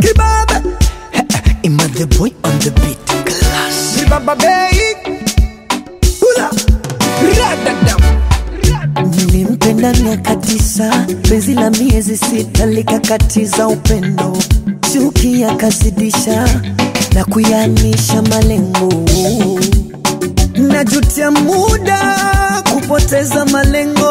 Zimbabwe Ima the boy on the beat. Class. Zimbabwe Bay Hula Radadam Nilimpenda miaka tisa, penzi la miezi sita likakatiza upendo, chuki yakazidisha na kuyanisha malengo. Najutia muda kupoteza malengo,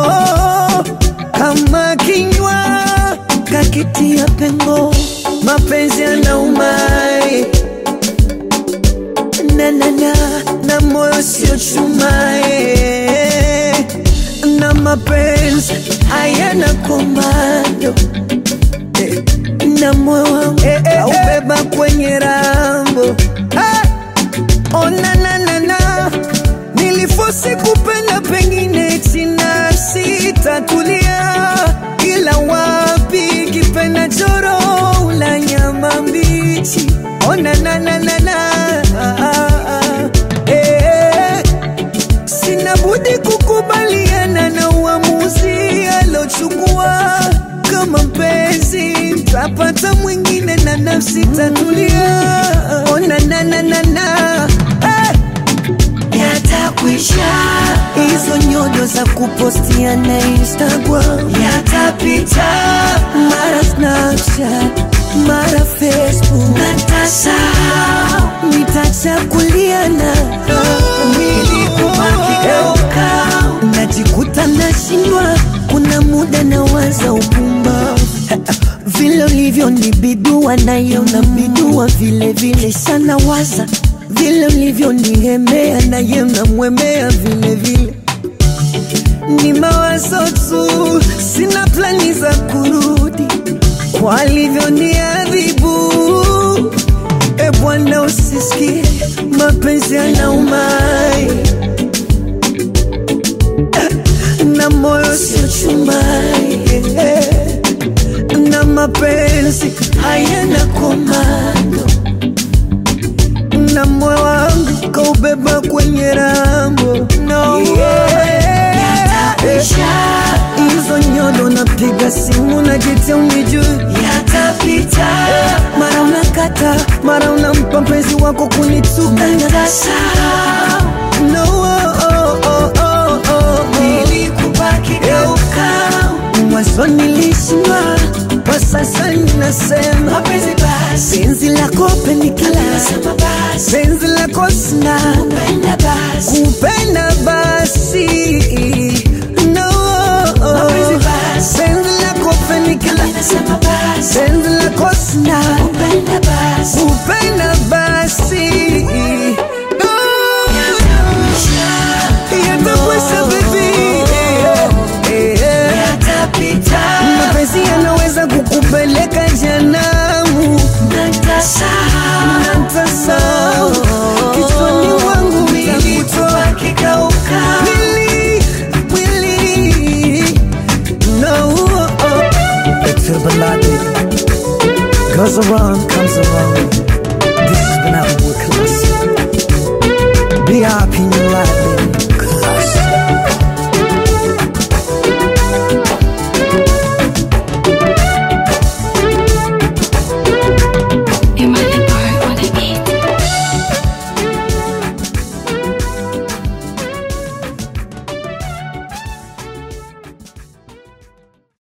kama kinywa kakitia pengo, mapenzi yanaumai na na na na moyo sio chumae na mapenzi hayana komando eh, na moyo wangu eh, eh, aubeba kwenye rambo eh, ona na na na nilifosi kupenda pengine china sitatulia ila wapi kipenda choro ula nyama mbichi ona na na na na ah, ah, ah, eh, sina budi kukubaliana na uamuzi alochukua kama mpenzi tapata mwingine na nafsi tatulia ona na na na na eh yatakwisha hizo nyodo za kupostia na instagram yatapita mara snapchat mara facebook natasa nitachakuliana milikubakigeuka najikuta nashindwa kuna muda na waza upumba vile ulivyo ni bidua nayo na bidua vile vile sana waza vile ulivyo nigemea naye namwemea vile vile ni mawazo tu sina plani za kurudi kwa alivyo ni adhibu e bwana usisikie mapenzi yanaumai na moyo sio chumai na mapenzi hayana komando na moyo wangu kaubeba kwenye rambo no. hizo nyodo napiga simu najitia unijui yatapita mara unakata mara unampa mpenzi wako kunituka no, oh, oh, oh, oh, oh. mwanzo nilishindwa kwa sasa ninasema penzi lako penikila penzi lako sina kupenda basi no penzi lako penikila penzi lako sina kupenda basi No. Yatakwisha baby Eh, eh. mapenzi yanaweza kukupeleka janamu natasao kichwani mwangu utakutoa mwili mwili no It's Baladi Goes around, comes around